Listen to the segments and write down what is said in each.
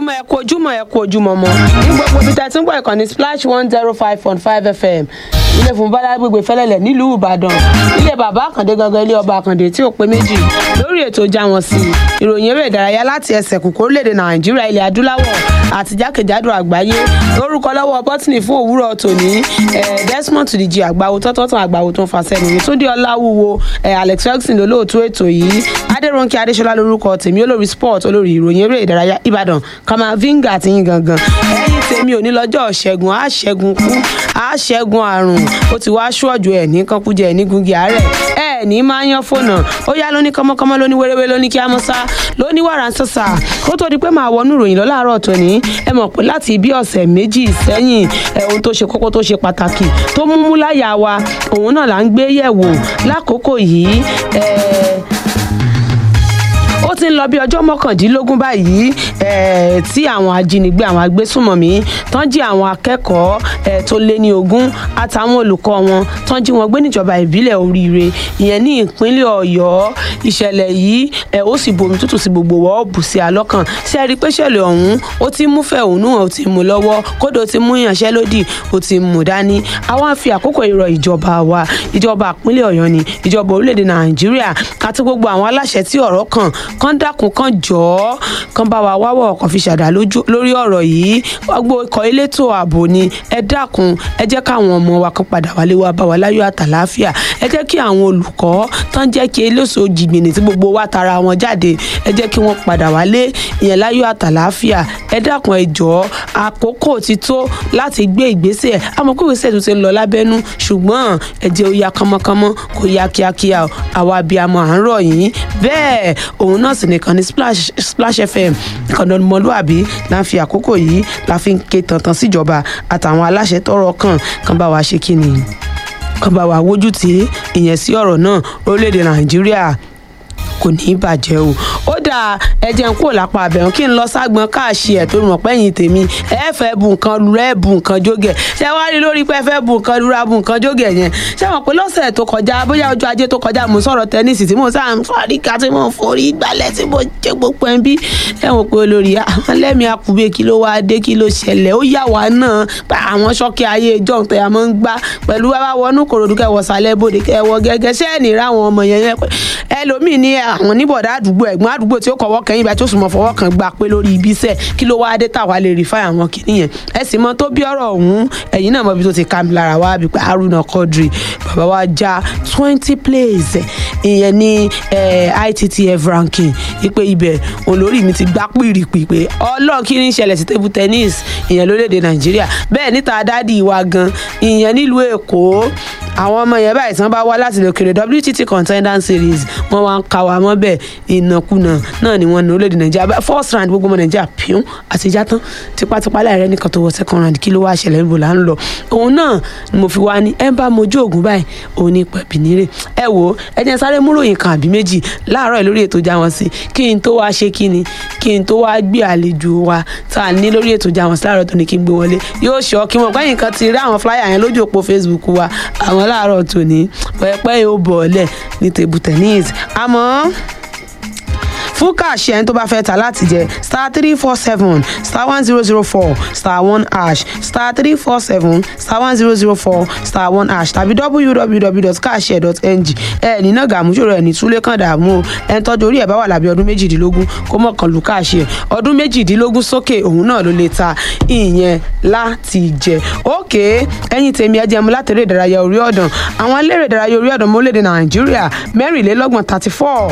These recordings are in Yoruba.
ojúmọ́ ẹ kú ojúmọ́ ẹ kú ojúmọ́ mọ́ ní gbogbo ibi tẹ́tí ń gbọ́ ìkànnì splash one zero five point five fm ilé fún bọ́lá gbègbè fẹ́lẹ́lẹ̀ nílùú ìbàdàn ilé bàbá àkàndé gangan ilé ọba àkàndé tí ò pé méjì lórí ètò já wọn sí i ìròyìn eré ìdárayá láti ẹsẹ̀ kùkú orílẹ̀-èdè nàìjíríà ilẹ̀ adúláwọ̀ àti jákèjádò àgbáyé lórúkọ lọ́wọ́ bọ́tìnì fún òwúrọ̀ tòní desmond tudijí àgbáwo tọ́tọ́tàn àgbáwo tó ń fa sẹ́nu túndé ọláwúwo alex ferguson lólóòtú ètò yìí adéròǹkè adéṣọlá lórúkọ tèmi olórí sport olórí ìròyìn eré ìdárayá ìbàdàn kama vinga àti yín gangan ẹ̀yin tèmi ò ní lọ́jọ́ ṣẹ́gun á ṣẹ́gun kú á ṣẹ́gun àrùn ó ti wá ṣọ́ọ̀jù ẹ̀ ní kankújẹ ẹ̀ ní gungi àárẹ̀ ẹ̀ ní máa yan fónà ó yá lóní kọ́mọ́kọ́mọ́ lóní wéréwé lóní kí á mọ́ sá lóní wàrà ń sọ̀sà kó tó di pé máa wọnú ìròyìn lọ́láàárọ̀ tòní ẹ mọ̀ pé láti bí ọ̀sẹ̀ méjì sẹ́yìn ẹ̀ ohun tó ṣe kókó tó ṣe pàtàkì tó mú mú láyà wa òun náà là ń gbé yẹ̀wò lákòókò yìí ó ti ń lọ bí ọjọ́ mọ́kàndínlógún báyìí tí àwọn ajínigbé àwọn agbésùmọ̀mí tán jí àwọn akẹ́kọ̀ọ́ tó lé ní ogún àtàwọn olùkọ́ wọn tán jí wọn gbé níjọba ìbílẹ̀ oríire ìyẹn ní ìpínlẹ̀ ọ̀yọ́ ìṣẹ̀lẹ̀ yìí ó sì bomi tútù sí gbogbo wọ́ọ̀ bù sí alọ́kàn ṣe rí pé ṣẹlẹ̀ ọ̀hún ó ti mú fẹ̀hónú ó ti mú lọ́wọ́ kódò ó ti mú ìyanṣẹ́lódì ó ti mú dání àwọn àfi àkókò ìrọ̀ ìjọba wa ìjọba ìpínlẹ̀ ọ̀yọ́ ni ìjọba orílẹ̀-èdè nàìjíríà àti gbogbo àwọn aláṣẹ tí ọ̀rọ̀ kàn kán dákun kán jọ̀ọ́ kán bá wa wáwọ̀ ọkàn fi ṣàdá lórí ọ̀rọ̀ yìí gbogbo ikọ̀ elétò ààbò ni ẹ dákun ẹ jẹ́ káwọn ọmọ wa kan padà wálé wá bá wa láyọ̀ àtàláfíà ẹ jẹ́ kí àwọn olùkọ́ tán jẹ́ kí eléso jìgbìnì tí gbogbo wa tara wọn jáde ẹ jẹ́ kí wọ́n padà wálé ìyẹn láyọ̀ àtàláfíà ẹ dákun ẹ jọ̀ọ́ àkókò ti tó láti gbé ìgbésẹ̀ àmọ́ pé ìgbésẹ̀ tó ti ń lọ lábẹ́nú ṣùgbọ́n ẹ jẹ́ ó yá kánmọ́kánmọ́ kó yá kíákíá àwa abiyamọ à ń rọ̀ yín bẹ́ẹ̀ òun náà sì nìkan ní splash splash fm ìkànnì ọmọlúàbí la ń fi àkókò yìí la fi ń ké tantan síjọba àtàwọn aláṣẹ tọrọ kàn kàn bá wa ṣe kí ni kàn bá wa wójú tí ìyẹn sí ọ̀rọ̀ náà orílẹ̀-èdè nàìjíríà kò ní í bàjẹ́ o ó dáa ẹ̀jẹ̀ ń kó lápá abẹ́rùn kí n lọ ságbọn káàṣì ẹ̀ tó rùn pẹ́yìn tèmi ẹ fẹ́ bu nǹkan lura ẹ bu nǹkan jógẹ̀ ṣé wàá rí lórí pé ẹ fẹ́ bu nǹkan lura bu nǹkan jógẹ̀ yẹn ṣé wọn pé lọ́sẹ̀ tó kọjá bóyá ọjọ́ ajé tó kọjá mo sọ̀rọ̀ tẹ́nísì tí mo sáà ń fọ́ríkà tí mo forí gbalẹ̀ tí mo jẹ́ gbogbo ẹ̀ ń bí ẹ wọ́n pé olórí àwọn lẹ́mí akùbé kí ló wá dé kí ló ṣẹlẹ̀ ó yà wá náà pa àwọn ṣọ́kì ayé ìjọ tẹ̀ àmọ́ ń gbá pẹ̀lú wá wọnú kòròdú kẹwọ́ sálẹ̀ bòde kẹwọ́ gẹ́gẹ́ sẹ́ẹ̀nì ráwọn ọmọ yẹn yẹn pé ẹlòmíì ní àwọn níbọ̀dá àdúgbò ẹ̀gbọ́n àdúgbò tí ó kọ̀wọ́ kẹ́yìn ìbá tí ó sì mọ̀ fọwọ́ kan gbà pé lórí ibi iṣẹ́ kí ló wá dé táwa lè rí fáyà wọn kì nìyẹn ẹ sì mọ tó bí ọ̀rọ̀ ọ̀hún ẹ̀yìn náà mọ ibi tó ti ká mi lára wá bí pé Haruna Quadri bàbá wa já twenty plays ìyẹn ní ITTF ranking ipe ibẹ̀ olórí mi ti gbá pìrìpì pé ọlọ́ọ̀ kí ní ṣẹlẹ̀ sí table tennis ìyẹn lórílẹ̀‐èdè Nàìjíríà bẹ́ẹ̀ níta dádì wa gan ìyẹn nílùú Èkó àwọn ọmọ yẹn báyìí tí wọ́n bá wá láti lè kéré WTT contender series wọ́n wá ń ka wa mọ́ bẹ́ẹ̀ ìnàkúnà náà ni wọ́n ní orílẹ̀-èdè nàìjíríà first round gbogbo ọmọ nàìjíríà píún àti ìjà tán tipátipá láìrẹ́ nìkan tó wọ second round kí ló wá ṣẹlẹ̀ níbo là ń lọ òun náà ni mo fi wá ní ẹ ń bá mojú ògùn báyìí òun ní pẹ̀bì nírè ẹ wò ó ẹ jẹ́ sáré múròyìn kan àbí méjì láàárọ̀ lórí ètò já wọn sí kí n tó wá ṣe kí ni kí n tó wá gbé àlejò wa tá a ní lórí ètò já wọn sí láàárọ̀ tó ní kí n gbé wọlé yóò ṣọ́ kí wọn gbẹ́yìn kan ti rí àwọn flyer yẹn lójú òpó Facebook wa àwọn láàárọ̀ tòní pẹ́pẹ́ yóò bọ̀ ọ́lẹ̀ ní table tennis àmọ́ fún káàṣì ẹni tó bá fẹ́ ta láti jẹ star three four seven star one zero zero four star one hash star three four seven star one zero zero four star one hash tàbí www.cashshare.ng ẹ ní náà gàmúṣòro ẹ ní túlé kan dààmú o ẹni tọ́jú orí ẹ̀ bá wà lábẹ́ ọdún méjìdínlógún kó mọ̀ kan lù káàṣì ẹ̀ ọdún méjìdínlógún sókè òun náà ló lè ta ìyẹn láti jẹ òkè ẹ̀yin tèmi ẹjẹ mu láti eré ìdárayá orí ọ̀dàn àwọn eléré ìdárayá orí ọ̀dàn mọ́lẹ́dẹ̀ nàìjíríà mẹ́rìnlélọ́gbọ̀n thirty four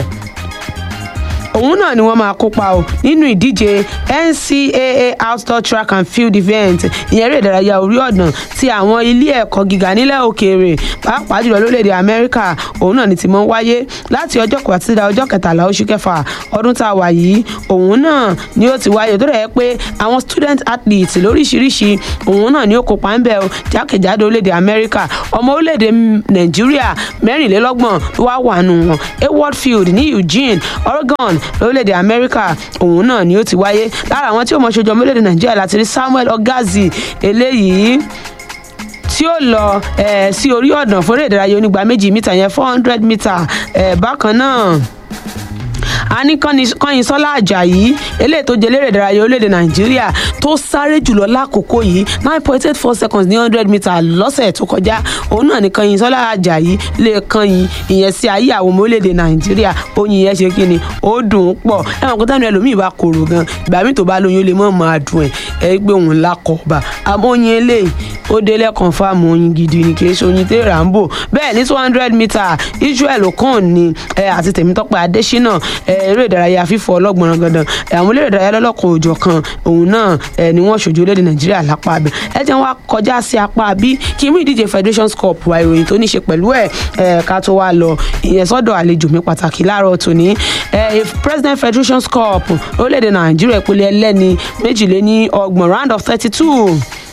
òun náà ni wọ́n máa kópa o nínú ìdíje NCAA outdoor track and field event ìyẹn eré ìdárayá orí ọ̀dàn ti àwọn ilé ẹ̀kọ́ gíga nílẹ̀ òkèèrè pàápàá jùlọ lórílẹ̀‐èdè Amẹ́ríkà òun náà ni ti mọ́ wáyé láti ọjọ́ kẹwàá títí da ọjọ́ kẹtàlá oṣù kẹfà ọdún tá a wà yìí òun náà ni ó ti wáyé tó rẹ̀ pé àwọn student athletes lóríṣiríṣi òun náà ni ó kópa ń bẹ̀ o jákèjádò orílẹ̀‐èdè Amẹ́ríkà ọmọ orílẹ̀‐èdè Nàìjíríà mẹ́rìnlélọ́gbọ̀n ló wá wà nù wọn Hayward Field ní Eugene Oregon lórílẹ̀‐èdè amẹ́ríkà òun náà ni ó ti wáyé lára àwọn tí ó mọ̀ ṣojú ọmọ orílẹ̀‐èdè nàìjíríà láti rí samuel ogazi eléyìí tí ó lọ eh, sí orí ọ̀dàn fún eré ìdárayá onígba méjì mítà yẹn four hundred mítà eh, bákan náà a ní kọ́yinsọ́lá àjàyí eléyìí tó jẹ́ eléré ìdárayá orílẹ̀-èdè nàìjíríà tó sáré jùlọ lákòókò yìí nine point eight four seconds ní hundred meter lọ́sẹ̀ tó kọjá òun náà ní kọ́yinsọ́lá àjàyí lè kọ́yin ìyẹn sí ayé àwọn ọmọ orílẹ̀-èdè nàìjíríà oyin yẹn ṣe kí ni ó dùn ún pọ̀ ẹ̀wọ̀n kó tẹ́nu ẹlòmíì bá korò gan ìgbà míì tó bá lóyún ó lè mọ̀ máa dùn ẹ̀ ẹ̀ gbé òun lákọ̀ọ́bà àmọ́ oyin eléyìí ó délẹ̀ confam oyin gidi ni kì í ṣe oyin tẹ́ rambo bẹ́ẹ̀ ní two hundred meter israel okon ni àti tèmítọ́pẹ́ adésínà eré ìdárayá fífọ́ ọlọ́gbọ̀n gandan àwọn eléré ìdárayá lọ́lọ́kan òjọ̀ kan òun náà ni wọ́n ṣojú orílẹ̀-èdè nàìjíríà lápá abẹ ẹ jẹ́ wá kọjá sí apá bí kí mú ìdíje federations cup wa ìròyìn tó ní ṣe pẹ̀lú ẹ̀ ká tó wá lọ ìyẹn sọ́dọ̀ àlejò mi pàtàkì láàárọ̀ tòní president federations cup orílẹ̀-èdè nàìjíríà ìpele ẹlẹ́ni méjìléní ọgbọ̀n round of thirty two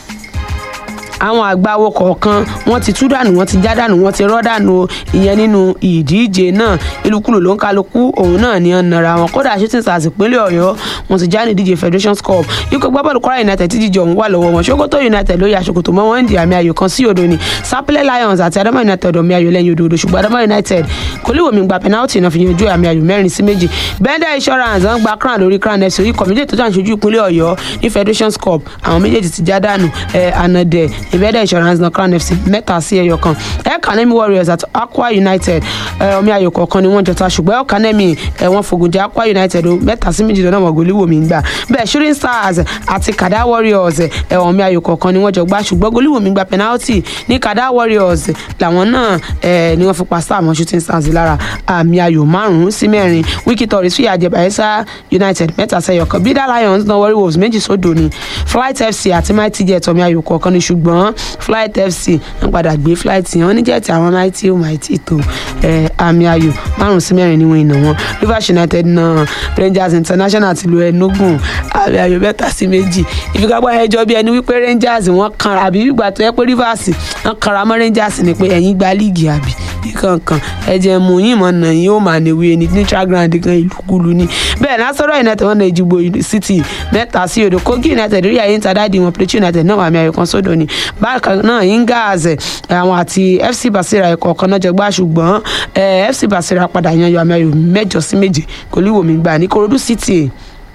àwọn àgbáwo kọ̀ọ̀kan wọ́n ti tú dànù wọ́n ti já dànù wọ́n ti rọ́ dànù ìyẹn nínú ìdíje náà ìlúkulù ló ń kálukú òun náà ni wọ́n nara wọn kódà shooting stars ìpínlẹ̀ ọ̀yọ́ wọ́n ti já ní ìdíje federations cup ikọ̀ gbábọ́ọ̀lù kwara united ti jíjọ òun wà lọ́wọ́ wọn sokoto united ló ya ṣòkòtò mọ́ wọn ń di àmì ayò kan sí odò ni sapele lions àti adama united ọ̀mì ayò lẹ́yìn odò odò ṣùgbọ́n adama united kò lè wòmí gba penalty náà fi yanjú àmì ayò mẹ́rin sí méjì bender insurance ń gba crown lórí crown fc orí kọ̀mídé tó jàǹṣojú ìpínlẹ̀ ọ̀yọ́ ní federations cup àwọn méjèèjì ti já dànù ànàdẹ̀ ìbẹ́dẹ̀ insurance náà crown fc mẹ́ta sí ẹyọ kan elkanemi warriors àti aqua united omi ayò kọ̀ọ̀kan ni wọ́n jọta ṣùgbọ́n elkanemi wọ́n fogun jẹ aqua united mẹ́ta sí méjì lọ́nà mọ̀gòlì wòmí gbà bẹ́ẹ̀ shooting stars àti kada warriors omi ayò kọ̀ọ̀kan ni wọ́n jọ gbá ṣùgbọ́n gòlìwòmí gba penalty ní kada warriors làwọn náà ni wọ́n fi pa sáà mọ́ shooting stars lára àmì ayò márùn-ún sí mẹ́rin wiki tories fìyà jẹ bayelsa united mẹ́ta sẹ́yọ kan bida lions náà warri wolves méjì sódò ni flight fc àti mighty jet omi ayò kọ̀ọ̀kan ni ṣùgbọ́n flight fc ń padà gbé flight yẹn wọ́n ní jẹ́ẹ̀tì àwọn mighty ó mighty tó àmì ayò márùn sí mẹ́rin ni wọ́n ìnà wọn rivers united náà rangers international ti lu enugu àmì ayò mẹ́ta sí méjì ìfigagbá ẹjọ́ bí ẹni wípé rangers wọ́n kan àbí ìgbà tó yẹ pé rivers wọ́n kanra mọ́ rangers ni pé ẹ̀yin gba líìgì àbí kankan ẹ̀jẹ̀ mú yín mọ̀ nà yín ó mà níwèé ní neutral ground kan ìlúkulù ni bẹ́ẹ̀ nasọ́rọ̀ united wọn náà Èjìgbò city mẹ́ta sí odò kogi united rí àyè ń ta dáàdi wọn plateau united náà wà mí ayò kan sódò ni bákan náà ingaz àwọn àti fc basira ẹ̀kọ́ kan náà jẹgbá ṣùgbọ́n fc basira padà yan yọ àmì ayò mẹ́jọ sí méje kò líwòmí gbà ní korodu city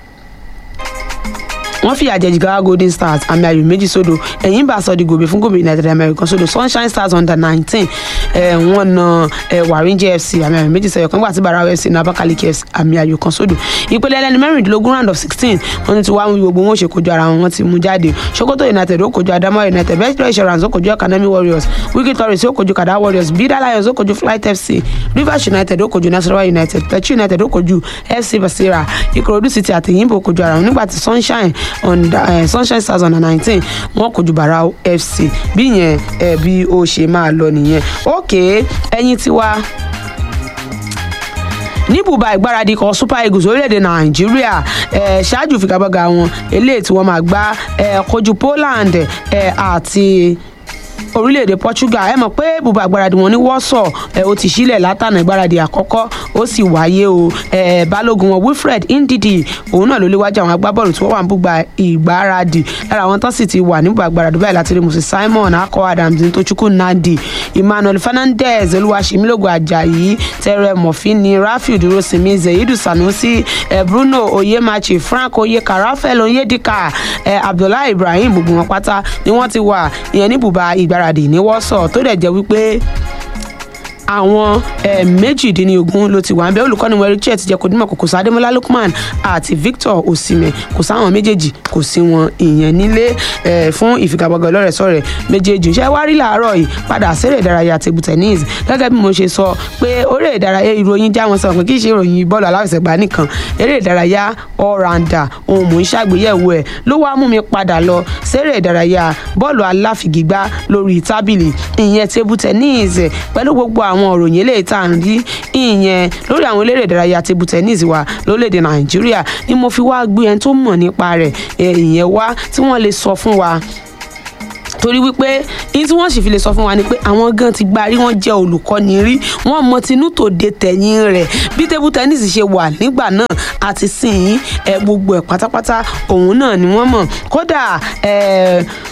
wọ́n fìyà jẹ jigawa golden stars àmì ayò méjì sódò ẹ̀yìn bá sọ di gòbè fún gómìnà united àmì ayò kan sódò sunshine stars under nineteen wọ́n na warinje fc àmì ayò méjì sẹ́yọ̀ kan gbà tí barawa fc na abakaliki fc àmì ayò kan sódò ìpele ẹlẹ́ni mẹ́rìndínlógún round of sixteen wọ́n ti wá wí gbogbo wọn ò ṣe kojú ara wọn wọ́n ti mú jáde sokoto united ó kojú adamawa united best insurance ó kojú academy warriors wiki tories ó kojú kada warriors bida lions ó kojú flight fc rivers united ó kojú nasarawa united plateau united ó kojú fc basira ikorodu city àti yimbo ó kojú ara wọn nígbà tí sunshine under uh, sunshine stars under nineteen wọn kojú barau fc bí yẹn ẹ bí ó ṣe máa lọ nìyẹn ok ẹyin tiwa ní bùbá ìgbáradì kan super eagles orílẹ̀-èdè nàìjíríà ẹ̀ ṣáájú figagbága wọn eléyìí tí wọ́n máa gbá ẹ̀ kojú poland ẹ̀ àti orílẹ̀-èdè portugal ẹ mọ̀ pé bùbá ìgbáradì wọn ní wọ́sọ̀ ẹ ó ti sílẹ̀ látànà ìgbáradì àkọ́kọ́ ó sì wáyé o ẹ balógun wọn wilfred ndidi òun náà ló léwájú àwọn agbábọ́ọ̀lù tí wọ́n wà ní bùbá ìgbáradì lára àwọn tán sì ti wà ní bùbá ìgbáradì báyìí láti rí moses simon akọ adams ntochukwu nadi emmanuel fernandez olúwaṣemílògùn ajayi tẹrẹ mọfìnì rafiu dúrósinmi zayidu sanusi ẹ bruno oyemachi frank oyeka rafael onyedika ẹ abdullahi ibrahim gbogbo wọn pátá ni wọ́n ti wà ìyẹn ní bùbá ìgbáradì ní wọ́sọ̀ tó dẹ̀ jẹ́ wípé àwọn méjìdínlógún ló ti wà ń bẹ olùkọ́ni wọn richard jẹ́ kó dímọ̀ kò sí adémọlá lukman àti victor osimhen kò sáwọn méjèèjì kò sí wọn ìyẹn nílé fún ìfigagbága ọlọ́rẹ̀ sọ̀rẹ̀ méjèèjì ṣé wá rí làárọ̀ yìí padà sẹ́rẹ̀ ìdárayá table tennis gẹ́gẹ́ bí mo ṣe sọ pé orí ìdárayá ìròyìn já wọn sọ pé kì í ṣe ìròyìn bọ́ọ̀lù aláfẹsẹ̀gbá nìkan eré ìdárayá all-rounder ohun mò ń ṣàgbéyẹ̀wò ẹ̀ ló wá mú mi padà lọ sẹ́rẹ̀ ìdárayá bọ́ọ̀lù aláfigigbá lórí tábìlì ìyẹn table tennis pẹ̀lú gbogbo àwọn àwọn òròyìn eléyìí tá à ń rí ìyẹn lórí àwọn eléré ìdárayá table tennis wa lórílẹ̀‐èdè nàìjíríà ni mo fi wá gbé ẹni tó mọ̀ nípa rẹ̀ ìyẹn wá tí wọ́n lè sọ fún wa torí wípé ní tí wọ́n sì fi lè sọ fún wa ni pé àwọn gan ti gba rí wọ́n jẹ́ olùkọ́ni rí wọ́n mọ tinú tòde tẹ̀yìn rẹ̀ bí table tennis ṣe wà nígbà náà àti sìn ẹ gbogbo ẹ̀ pátápátá òun náà ni wọ́n mọ̀ kódà ẹ̀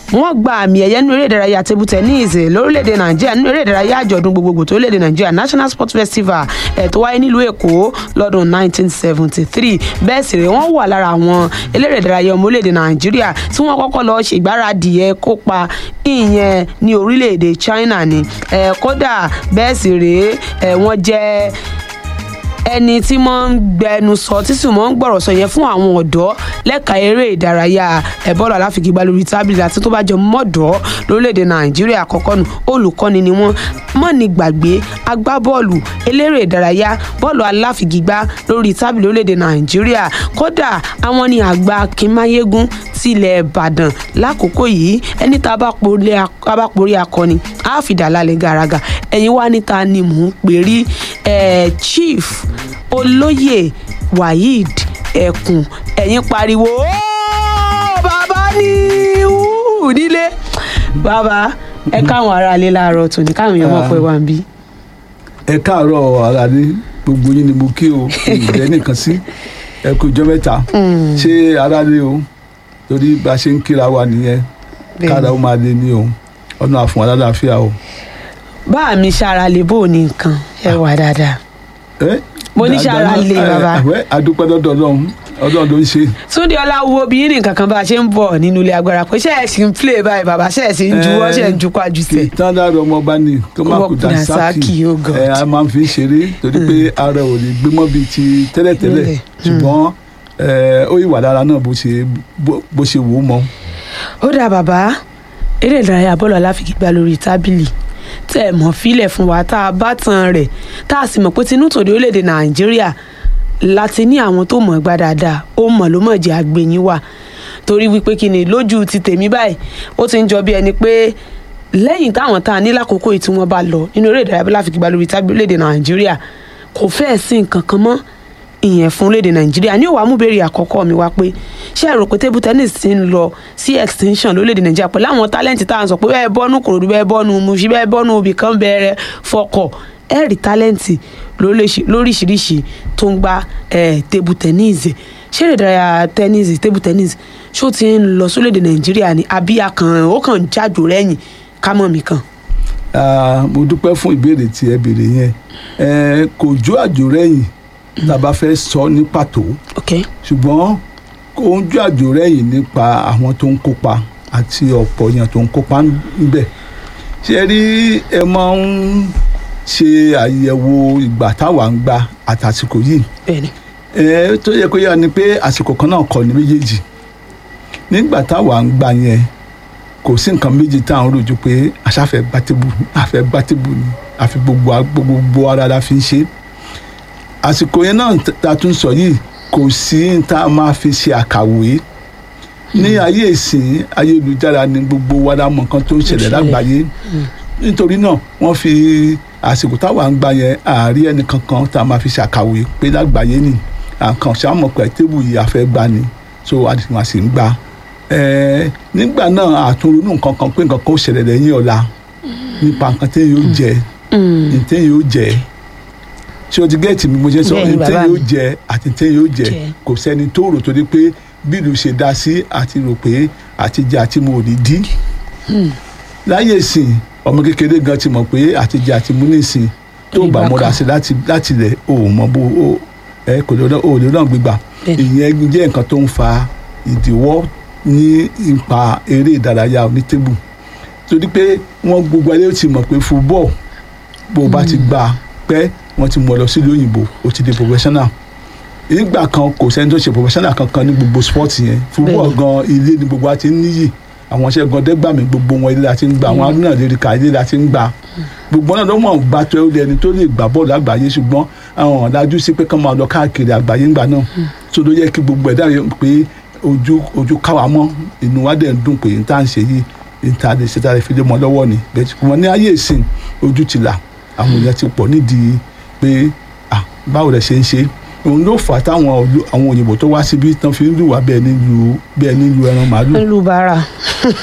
wọ́n gba àmì ẹ̀yẹ nínú eré ìdárayá table tennis lórílẹ̀‐èdè nàìjíríà nínú eré ìdárayá àjọ̀dún gbogbogbò tó léde nàìjíríà national sports festival ẹ̀ tó wáyé nílùú èkó lọ́dún 1973 bẹ́ẹ̀ sì rèé wọ́n wà lára àwọn eléré ìdárayá ọmọ orílẹ̀‐èdè nàìjíríà tí wọ́n kọ́kọ́ lọ ṣègbáradì ẹ̀ kópa ìyẹn ní orílẹ̀‐èdè china ni ẹ̀ kódà bẹ́ẹ̀ sì rèé ẹ̀ wọ́n jẹ́ ẹni tí mo ń gbẹnu sọ tí sì mo ń gbọ̀rọ̀ sọ yẹn fún àwọn ọ̀dọ́ lẹ́ka eré ìdárayá ẹ̀bọ́ọ̀lù aláfigigbá lórí tábìlì àti tó bá jọ mọ́dọ̀ lórílẹ̀‐èdè nàìjíríà àkọ́kọ́ nù olùkọ́ni ni wọ́n mọ́ni gbàgbé agbábọ́ọ̀lù eléré ìdárayá bọ́ọ̀lù aláfigigbá lórí tábìlì lórílẹ̀‐èdè nàìjíríà kódà àwọn ni àgbà akínmáyégún tilẹ̀ ìbàdàn lákòókò yìí ẹni tá a bá porí akọni á fìdá lálẹ́ gàràgà ẹ̀yin wá níta ni mò ń pè rí chief olóyè waheed ẹkùn ẹ̀yin pariwo bàbá ní nílé bàbá ẹ káwọn aráalé láàárọ̀ tòní káwọn èèyàn mọ̀ pé wà ń bí. ẹ káàárọ̀ aráalé gbogbo yín ni mo kí o ìjẹ́ nìkan sí ẹ kú ìjọ mẹ́ta ṣé aráalé o torí bá a ṣe ń kíra wa nìyẹn káàdà ó máa lé ní o ọ̀nà àfọ̀n alálàáfíà o. bá mi ṣara lè bò ní nǹkan ẹ wà dáadáa mo ní ṣara lè bàbá. adúpẹ́ lọ́dọ̀ ọlọ́run ọlọ́run ló ń ṣe. túndé ọláwúwo bí yín nǹkan kan bá a ṣe ń bọ̀ nínú ilé agbára pé ṣe é sì ń play báyìí bàbá ṣe é sì ń juwọ́ ṣe é ń jukọ́ àjùsẹ̀. tán lára ọmọ bá ní tó máa kú dasaki ẹ a máa fi ń ṣeré torí pé ara ò lè gbé mọ́ bíi ti tẹ́lẹ̀tẹ́lẹ̀ ṣùgbọ́n ó yìí wà lára náà bó ṣe wò ó mọ́. ó dà bàbá eré ìdárayá bọ́ọ̀lù aláfigigbá lórí tábìlì tẹ́ ẹ̀ mọ̀ fílẹ̀ fún wa tá a bá tan rẹ̀ tá a sì mọ̀ pé tinú tòde orílẹ̀-èdè nàìjíríà láti ní àwọn tó mọ̀ gbá dáadáa ó mọ̀ ló mọ̀ jẹ́ àgbẹ̀yìn wà torí wípé kí ni lójú ti tèmi báyìí ó ti ń jọ bí ẹni pé lẹ́yìn táwọn tá a ní lákòókò yìí tí wọ́n bá lọ nínú eré ìdárayá láfigigbá lórí tábìlì orílẹ̀-èdè nàìjíríà kò fẹ́ẹ̀ sí nǹkan kan mọ́ ìyẹn fún orílẹ̀-èdè nàìjíríà ní òwà múbèrè àkọ́kọ́ mi wá pé ṣé ẹ rò pé table tennis ti ń lọ sí extinction lórílẹ̀-èdè nàìjíríà pẹ̀lú àwọn tálẹ́ǹtì tá à ń sọ pé bẹ́ẹ̀ bọ́nú kòròdú bẹ́ẹ̀ bọ́nú muṣí bẹ́ẹ̀ bọ́nú ibì kan bẹ̀rẹ̀ fọkọ̀ ẹ rí tálẹ́ǹtì lóríṣiríṣi tó ń gba table tennis ṣé èrè ìdárayá tennis table tennis ṣó ti ń lọ sórílẹ̀-èdè nàìjíríà ni àbí akàn ó kàn jájò rẹ́yìn kámọ́ mi kan. mo dúpẹ́ fún ìbéèrè tí ẹ béèrè yẹn kò jó àjò rẹ́yìn tá a bá fẹ́ sọ ní pàtó ṣùgbọ́n ojú àjò rẹ̀yìn nípa àwọn tó ń kópa àti ọ̀pọ̀ èèyàn tó ń kópa níbẹ̀ ṣe rí ẹ máa ń ṣe àyẹ̀wò ìgbà táwa ń gba àtàsìkò yìí ẹ tó yẹ kó yára ni pé àsìkò kan náà kọ́ ní méjèèjì nígbà táwa ń gbà yẹn kò sí nǹkan méjì tá à ń rojú pé àṣàfẹ́ gbátébù àfẹ́ gbátébù ni àfi gbogbo gbogbo ara la fi ń ṣe é àsìkò yẹn náà ta tún sọ yìí kò sí tá a máa fi ṣe àkàwé ní ayé ìsìn ayélujára ni gbogbo wa la mọ̀ nǹkan tó ń ṣẹlẹ̀ lágbàáyé nítorí náà wọ́n fi àsìkò táwa ń gbà yẹn àárí ẹnì kankan tá a máa fi ṣe àkàwé pé lágbàáyé ni àkàn ṣàmọ̀ pé tébù yìí àfẹ́ gbà ni so àdìsí sì ń gbà nígbà náà àtúnronú nǹkan kan pé nǹkan kan ó ṣẹlẹ̀ lẹ́yìn ọ̀la nípa nǹkan téèyàn yóò jẹ ní téèyàn yóò jẹ ṣé o ti gẹ́ẹ̀tì mi mo ṣe sọ ní téèyàn yóò jẹ àti téèyàn yóò jẹ kò sẹ́ni tó rò torí pé bí ìlú ṣe dá sí àti rò pé àti jẹ àti mu ò ní dín láyé ìsìn ọmọ kékeré gan ti mọ̀ pé àti jẹ àti mu ní ìsìn tó bá múra sí láti lẹ̀ o ò mọ bó o ẹ kò lè o lè náà gbégbà ìyẹn jẹ́ nǹkan tó ń fa ìdíwọ́ ní ipa eré ìdárayá onítébù torí pé wọ́n gbogbo ayé ti mọ̀ pé fúbọ́ọ̀ bó o bá ti gbà pẹ́ wọ́n ti mú ọ lọ sílùú òyìnbó o ti di professional ìgbà kan kò sẹ́ni tó ṣe professional kankan ní gbogbo sport yẹn fúbọ́ọ̀ gan ilé ni gbogbo wa ti ń níyì àwọn iṣẹ́ gan dẹ́gbàmí gbogbo wọn ilé la ti ń gbà àwọn arúnà lérí ká ilé la ti ń gbà gbogbo náà lọ́mọ bá tó ẹ ẹni tó lè gbà bọ́ọ̀lù àgbáyé ṣùgbọ́n àwọn ọ̀dájú sí pé kán máa lọ káàkiri àgbáyé ńgbà náà tó ló yẹ kí gbogbo ẹ̀dá yẹn pé ojú ojú káwa mọ́ inú wa dẹ̀ ń dùn pé n tá à ń ṣe yìí n tá lè ṣe tá lè fi lé mọ́ lọ́wọ́ ni bẹ́ẹ̀ ṣùgbọ́n ní ayé ìsìn ojú ti là àwọn èèyàn ti pọ̀ nídìí pé báwo lẹ ṣe ń ṣe òun ló fà á táwọn àwọn òyìnbó tó wá síbi tán fi ń lù wá bẹ́ẹ̀ nílùú bẹ́ẹ̀ nílùú ẹran màálù. nílùú bàrà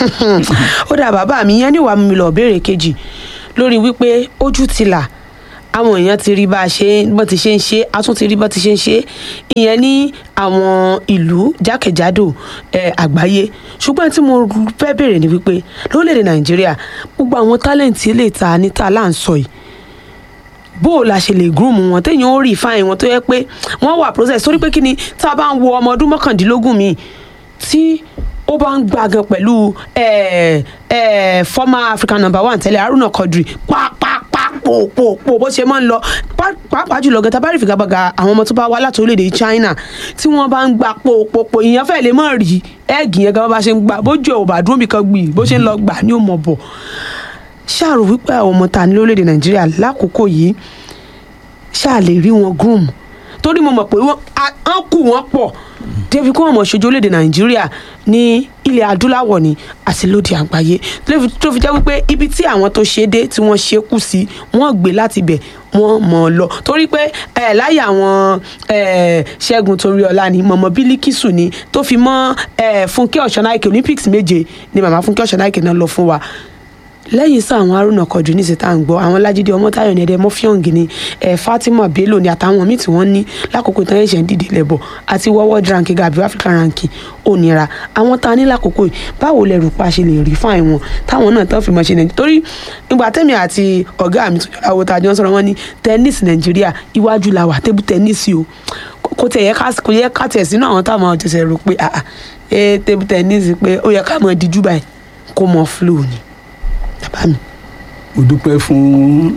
ó dà bàbá mi yẹn níwàá mi lọ béèrè kejì lórí wípé ojú ti là àwọn èèyàn ti rí bá a ṣe bọ́n ti ṣe ń ṣe a tún ti rí bọ́n ti ṣe ń ṣe ìyẹn ní àwọn ìlú jákèjádò eh, àgbáyé ṣùgbọ́n tí mo fẹ́ bèrè ni wípé lórílẹ̀‐èdè nàìjíríà gbogbo àwọn tálẹ̀ǹtì ilé ìta níta là ń sọ yìí bó o la ṣe lè groom wọn téèyàn ó rí fáìn wọn tó yẹ pé wọ́n wà process torí pé kí ni tá a bá ń wo ọmọ ọdún mọ́kàndínlógún mi tí ó bá ń gbàgàn pẹ̀lú eh, eh, former African number one tẹ́lẹ̀ Haruna Quadri pàápàá pòpòpò bó ṣe máa ń lọ pá- pàápàá jùlọ gẹ̀ta bá rí ìfigagbága àwọn ọmọ tó bá wá láti orílẹ̀-èdè China tí wọ́n bá ń gba pòpòpò ìyẹn fẹ́ lè mọ̀ rí ẹ́ẹ̀gì yẹn gan bá ṣe ń gbà bójú ẹ̀ ò bá dúró nìkan gbì bó ṣe ń lọ gbà ní òmò bọ̀ ṣáàrò wípé àwọn ọmọ ta ní lórílẹ̀-èdè Nàìjíríà lákòókò yìí ṣáà lè rí wọn groom torí mo mọ̀ pé wọ́n á- á kù wọ́n pọ̀ débi kí wọ́n mọ̀ ṣojú orílẹ̀-èdè nàìjíríà ní ilẹ̀ adúláwọ̀ ni àti lóde àgbáyé tó fi- tó fi jẹ́ wípé ibi tí àwọn tó ṣe dé tí wọ́n ṣe kù sí wọ́n gbé láti bẹ̀ wọ́n mọ̀ ọ́ lọ torí pé ẹ̀ láyé àwọn ẹ̀ ṣẹ́gun toríọlá ni mọ̀mọ́ bílíkìsù ni tó fi mọ́ ẹ̀ fúnkẹ́ ọ̀ṣọ́náìkè olympics méje ni màmá fúnkẹ́ ọ̀ṣọ́náìkè náà lọ fún wa lẹ́yìn sá àwọn haruna kọjú ní ìsìta ń gbọ́ àwọn lájídé ọmọtáyọ̀ ní ẹ̀dẹ́ mọ́fíọ́ǹgì ni ẹ̀ fatima bello ni àtàwọn míì tí wọ́n ní lákòókò tán ẹ̀ṣẹ̀ ń dìde lẹ́bọ̀ àti world ranking gàbí african ranking ò nira àwọn tá a ní lákòókò yìí báwo lẹ rò pa ṣe lè rí fáìn wọn táwọn náà tán fi mọ̀ ṣe nàìjíríà torí ìgbà tẹ́mi àti ọ̀gá mi tó jọra wo tàjọ́ sọ̀rọ̀ wọn ní tẹ́nísì nàìjíríà iwájú la wà tébù tẹ́nísì o kò tẹ̀ yẹ ká kò yẹ ká tẹ̀ sínú àwọn táwọn ọ̀tẹ̀sẹ̀ rò pé ah ah ẹ tébù tẹ́nísì pé ó yẹ ká mọ̀ díjú báyìí kó mọ̀ flow ni bàbá mi. mo dúpẹ́ fún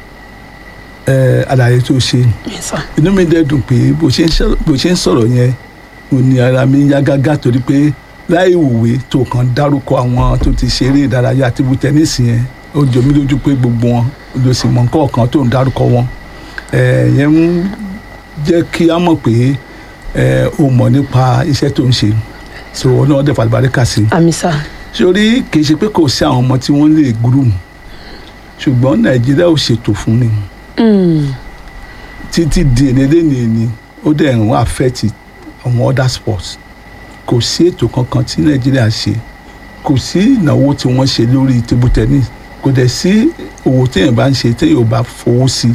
ẹ àlàyé tó ṣe Yes, sir. inú mi dẹ̀ dùn pé bó ṣe ń sọ̀rọ̀- bó ṣe ń sọ̀rọ̀ yẹn mo ní ara mi ń yá gágá torí pé láì wòwe tó kàn dárúkọ àwọn tó ti ṣeré ìdárayá àti bu tẹ́nísì yẹn ó jọ mí lójú pé gbogbo wọn ló sì mọ nǹkan kan tó ń dárúkọ wọn ẹ yẹn ń jẹ́ kí á mọ̀ pé ẹ o mọ̀ nípa iṣẹ́ tó ń ṣe so ọlọ́run dẹ̀ fàlùbáríkà sí i àmì sá. sórí kì í ṣe pé kò sí àwọn ọmọ tí wọ́n lè groom ṣùgbọ́n nàìjíríà ò ṣètò fún ni títí di ènìyàn ni ó dẹ̀ ń wá affect àwọn other sports kò sí ètò kankan tí nàìjíríà ṣe kò sí ìnáwó tí wọ́n ṣe lórí table tennis kò dẹ̀ sí owó téèyàn bá ń ṣe téèyàn ò bá fowó sí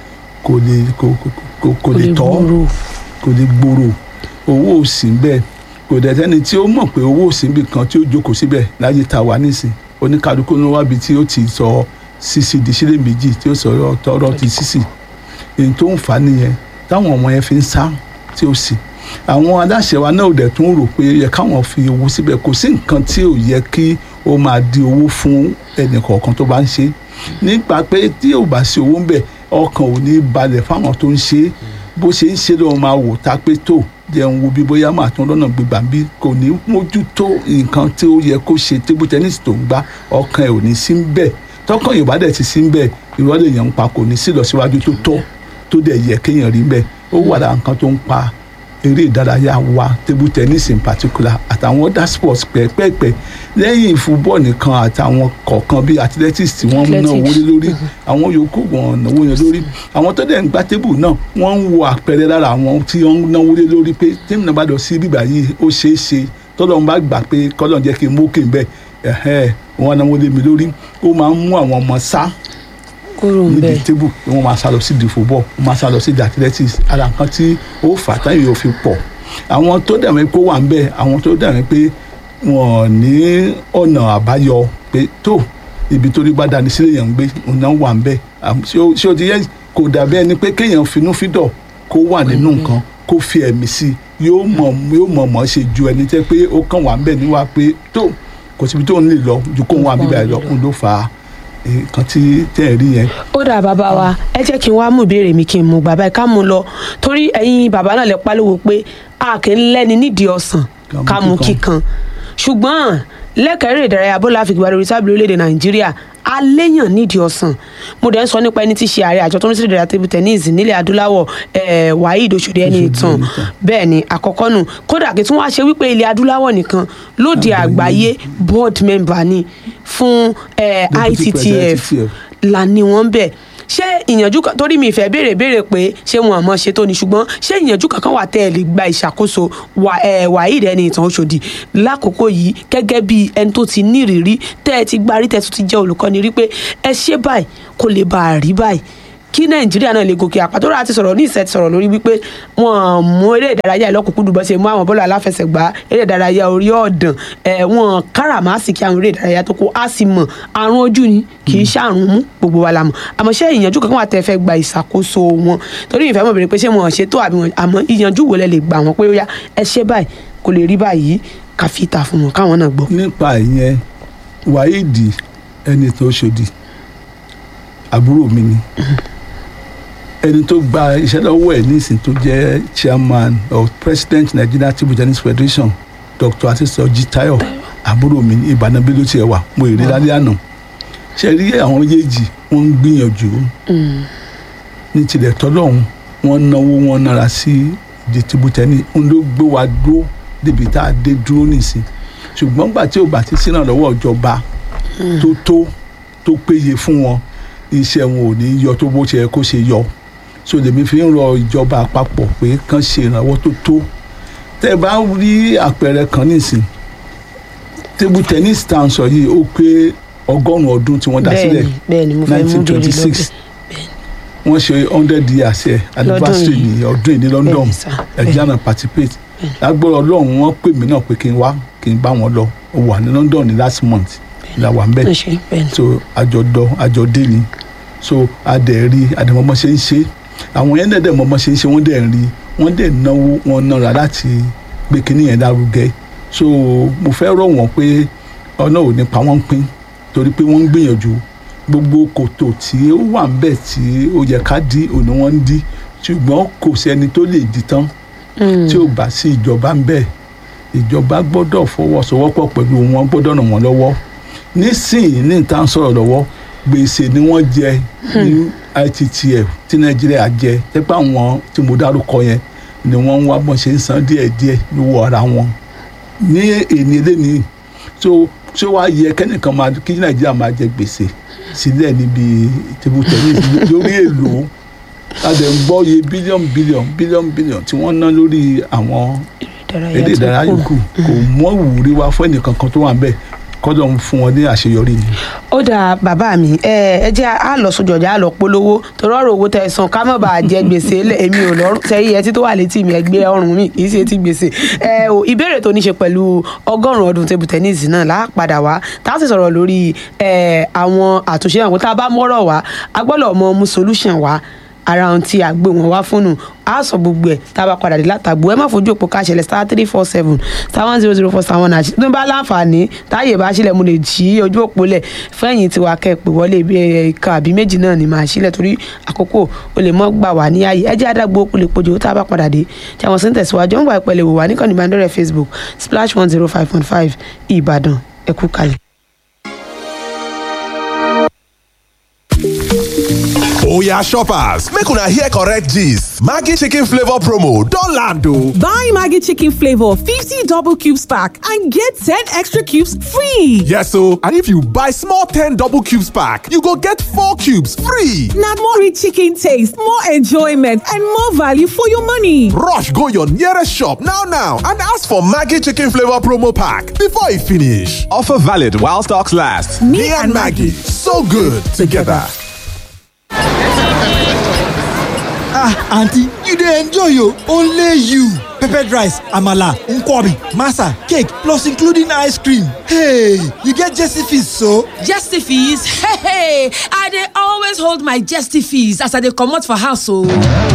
kò lè kò kò kò lè tọ́ kò lè gbòòrò owó ò sí bẹ́ẹ̀ kò dẹ̀ sẹ́ni tí ó mọ̀ pé owó ò sí níbi kan tí ó jókòó síbẹ̀ láyé ta wà nísìn oníkálukú ló wábi tí ó ti sọ sísì di sílé méjì tí ó sọ̀rọ̀ tọrọ ti sísì èyí tó ń fà á nìyẹn táwọn ọmọ yẹn fi ń sá tí ó sì àwọn aláṣẹ wa náà ò dẹ̀ tún rò pé yẹ káwọn fi owó síbẹ̀ kò sí nǹkan tí ò yẹ kí ó máa di owó fún ẹnì kọ̀ọ̀kan tó bá ń ṣe nípa pé tí ò bá sí owó ń bẹ̀ ọkàn ò ní balẹ̀ fáwọn tó ń ṣe bó ṣe ń ṣe lọ́wọ́ máa wò tá pé tó jẹun wo bí bóyá máa tún lọ́nà gbígbà bí kò ní mójútó nǹkan tí ó yẹ kó ṣe tébù tẹ́nísì tó ń gbá ọkàn ẹ̀ ò ní sí ń bẹ̀ tọkàn yorùbá dẹ̀ ti sí ń bẹ̀ ìrọ̀lẹ́ yẹn ń pa kò ní sí ìlọsíwájú tó tọ́ tó dẹ̀ yẹ kéèyàn rí bẹ́ẹ̀ ó wà lára nǹkan tó ń pa eré ìdárayá wa table tennis in particular àtàwọn other sports pẹ́ẹ́pẹ́ẹ́pẹ́ lẹ́yìn football nìkan àtàwọn kọ̀ọ̀kan bíi athletics tí wọ́n ń náwó lé lórí àwọn yòókù wọn náwó yẹn lórí àwọn tó dẹ̀ ń gbá table náà wọ́n ń wo àpẹẹrẹ lára àwọn tí wọ́n ń náwó lé lórí pé tíìmù náà bá lọ sí bíbá yìí ó ṣeé ṣe tọ́lọ́ ń bá gbà pé kọ́lọ́ jẹ́ kí n mókè ń bẹ̀ ẹ̀hẹ́ wọ́n náwó lé mi lórí ó máa ń mú àwọn ọmọ sá kúrò ń bẹ nídìí tébù ni wọ́n máa sá lọ sí di football wọ́n máa sá lọ sí di athletics ara nǹkan tí ó fà táyì yóò fi pọ̀ àwọn tó dàmí pé ó wà ń bẹ̀ àwọn tó dàmí pé wọ́n ní ọ̀nà àbáyọ pé tó ibi tó rí bá dání sílẹ̀ yẹn ń gbé ọ̀nà wà ń bẹ̀ ṣé o ti yẹ kò dàbí ẹni pé kéèyàn finú fídọ̀ kó wà nínú nǹkan kó fi ẹ̀mí sí i yóò mọ̀ yóò mọ̀ mọ̀ ṣe ju ẹni tẹ́ pé ó kàn wà ń bẹ̀ níwá pé tó kò síbi tó ń lè lọ ju kó wà bíbá ẹ̀ lọ kó ló fà á nǹkan tí tẹ́ ẹ̀ rí yẹn. ó dà bàbá wa ẹ jẹ́ kí n wá mú ìbéèrè mi kí n mú bàbá ẹ̀ ká mú lọ torí ẹ̀yin bàbá náà lè pariwo pé a kì í lẹ́ni nídìí ọ̀sán ká mú kíkan ṣùgbọ́n lẹ́kẹ̀rẹ́ ìdárayá bọ́lá àfikún lórí tábìlì orílẹ̀-èdè nàìjíríà aléyàn nídìí ọ̀sán mo dẹ̀ ń sọ nípa ẹni tí í ṣe ààrẹ àjọ tó ń ṣe ìdárayá table tennis nílẹ̀ adúláwọ̀ waheed oṣòdì ẹni ìtàn bẹ́ẹ̀ ni àkọ́kọ́ nù kódà kí tí wọ́n á ṣe wípé ilẹ̀ adúláwọ̀ nìkan lóde àgbáyé board member ni fún ITTF là ní wọ́n bẹ̀ ṣé ìyànjú kan torí mi ìfẹ́ béèrè béèrè pé ṣé wọn àmọ́ ṣe tó ni ṣùgbọ́n ṣé ìyànjú kankan wà tẹ́ ẹ lè gba ìṣàkóso wàhíì ẹni ìtàn Òṣòdì lákòókò yìí gẹ́gẹ́ bí ẹni tó ti ní ìrírí tẹ́ ẹ ti gbarí tẹ́ ẹ tún ti jẹ́ olùkọ́ni rí pé ẹ ṣe báyìí kó lè bá a rí báyìí kí nàìjíríà náà lè gòkè àpàtó rà ti sọ̀rọ̀ ní ìṣẹ́ ti sọ̀rọ̀ lórí wípé wọ́n mú eré ìdárayá ìlọ́kùnkúndùn bọ́ ṣe mú àwọn bọ́ọ̀lù aláfẹsẹ̀gbá eré ìdárayá orí ọ̀dàn ẹ̀ wọ́n káràmásìkí àwọn eré ìdárayá tó kó a sì mọ̀ àrùn ojú ni kì í ṣàrùn mú gbogbo wa la mọ̀ àmọ́ ṣé ìyànjú kankan wà tẹ́ fẹ́ gba ìṣàkóso wọn torí ìfẹ́ mọ̀ bèrè pé ṣé wọn ṣe tó àbí wọn àmọ́ ìyànjú wo lẹ lè gbà wọn pé ó yá ẹ ṣe báyìí kò lè rí báyìí ká fi ta fún wọn káwọn náà gbọ́. nípa ìyẹn wáídì ẹni tó ṣòdì àbúrò mi ni ẹni tó gba iṣẹ́ lọ́wọ́ ẹ̀ nísìn tó jẹ́ chairman or president Nigeria table tennis federation Dr. Adesoji Tayo àbúrò mi ní Ìbàdàn bí ló tiẹ̀ wà mo èrè lálẹ́ àná ṣe rí àwọn méjèèjì wọ́n ń gbìyànjú ní tilẹ̀ tọ́lọ́hún wọ́n náwó wọn nára sí ìdí table tennis ń ló gbé wa dúró débi tá a dé dúró nìsín ṣùgbọ́n gbà tí ò bá ti sínú lọ́wọ́ ìjọba tó tó tó péye fún wọn iṣẹ́ wọn ò ní yọ tó bó ṣe yẹ kó ṣe yọ so lèmi fi ń rọ ìjọba àpapọ̀ pé kán ṣe ìrànwọ́ tó tó tẹ́ ẹ bá rí àpẹẹrẹ kan nísìn table tennis town sọ yìí ó pé ọgọ́rùn-ún ọdún tí wọ́n dá sílẹ̀ bẹ́ẹ̀ni mo fẹ́ mú nineteen bèrè twenty lọ́bẹ̀ six wọ́n ṣe hundred years ẹ̀ anniversary yìí. ní ọdún yìí ní London Bẹ́ẹ̀ni sà, ẹ̀jẹ̀ náà participate lágbára ọlọ́run wọ́n pè mí náà pé kí n wá kí n bá wọn lọ ó wà ní London ní last month la wà ń bẹ̀ ẹ ṣe bẹ́ẹ̀ni so àjọdọ àjọdé ni so adẹ̀rí àdèmọ́mọ́ ṣe ń ṣe àwọn yẹn dẹ̀ mọ́mọ́ ṣe ń ṣe wọ́n dẹ̀ ń rí wọ́n dẹ̀ náwó wọn nára láti gbé kinní yẹn lárugẹ so mo fẹ́ rọ̀ wọ́n pé ọ̀nà ò ní pa wọ́n pín torí pé wọ́n ń gbìyànjú gbogbo kòtò tí ó wà ń bẹ̀ tí ó yẹ ká dí òní wọ́n ń dí ṣùgbọ́n kò sẹ́ni tó lè dí tán tí ò bá sí ìjọba ń bẹ̀ ìjọba gbọ́dọ̀ fọwọ́sowọ́pọ̀ pẹ̀lú wọn gbọ́dọ̀ ràn wọ́n lọ́wọ́ nísìnyí ní ìta ń sọ̀rọ̀ lọ́wọ́ gbèsè ni wọ́n jẹ ní ITTF tí Nàìjíríà jẹ tẹ́pẹ́ àwọn tí mo dárúkọ yẹn ni wọ́n ń wá bọ́n ṣe ń san díẹ̀díẹ̀ lówó ara wọn ní èní lẹ́ni tó ṣé wàá yẹ kẹ́nìkan máa kí Nàìjíríà máa jẹ gbèsè sílẹ̀ níbi table tennis lórí èlò adẹ̀ ń gbọ́ iye bílíọ̀nù bílíọ̀nù bílíọ̀nù bílíọ̀nù tí wọ́n ná lórí àwọn eré ìdárayá yòókù kò mọ ìwúrí wá fún ẹnìkan kan tó wà ń bẹ̀ kọ́dọ̀ ń fún wọn ní àṣeyọrí ni. ó dáa bàbá mi ẹ ẹ jẹ́ á lọ sójú ọjà á lọ polówó torí ọ̀rọ̀ owó tẹ́ ẹ san ká má bàa jẹ gbèsè lẹ̀ èmi ò lọ́rùn sẹ́yìn ẹtí tó wà létí mi ẹgbẹ́ ọrùn mi kì í ṣe ti gbèsè ẹ o ìbéèrè tó ní ṣe pẹ̀lú ọgọ́rùn-ún ọdún table tennis náà là á padà wá tá a sì sọ̀rọ̀ lórí ẹ àwọn àtúnṣe àwọn tá a bá mọ́rọ̀ wá a gbọ́dọ̀ mọ mú solution wá ara ohun tí a gbé wọn wá fúnnu a sọ gbogbo ẹ tá a bá padà dé látàgbò ẹ má fojú òpó káṣẹlẹ star three four seven star one zero zero four star one àti tó bá láǹfààní táyè bá sílẹ̀ mo lè jí ojú òpó lẹ̀ fẹ́yìn tiwa kẹ́pẹ́ wọlé bí ẹ̀ka àbí méjì náà ni màá sílẹ̀ torí àkókò o lè mọ́ gbà wá ní ààyè ẹ jẹ́ àdàgbò ó lè pojú tá a bá padà dé tí àwọn sèǹtẹ̀ síwájú ń gbà ìpẹ́lẹ̀ wò wá níkànnì ìbánidọ́rẹ̀ Facebook splash one zero five point five Ìbàdàn ẹ kú kalẹ̀. oya shoppers make una hear correct gist maggi chicken flavour promo don land o. Buy Maggie Chicken Flavor 50 double cubes pack and get 10 extra cubes free. yes o and if you buy small ten double cubes pack you go get four cubes free. Now more rich chicken taste, more enjoyment, and more value for your money. rush go your nearest shop now now and ask for maggi chicken flavour promo pack before e finish. offer valid while stocks last. me, and maggi so good together. ah aunty you dey enjoy o only you peppered rice amala nkwobi masa cake plus including ice cream hey you get jesse fees so. Jestifees, hey, hey, I dey always hold my Jestifees as I dey comot for house o.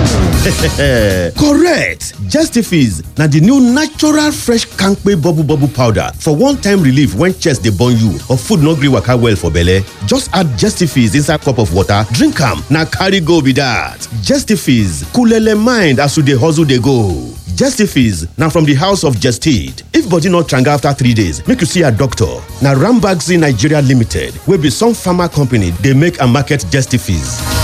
correct justifies na the new natural fresh kampe bubble bubble powder for one-time relief when chest dey burn you or food no gree waka well for belle just add justifies inside cup of water drink am na carry go be that justifies coolele mind as you dey hustle dey go. Justifies na from the house of Jested. If body no tranga after three days, make you see a doctor. Na Rambaxi Nigeria Limited wey be some pharma company dey make and market Justifies.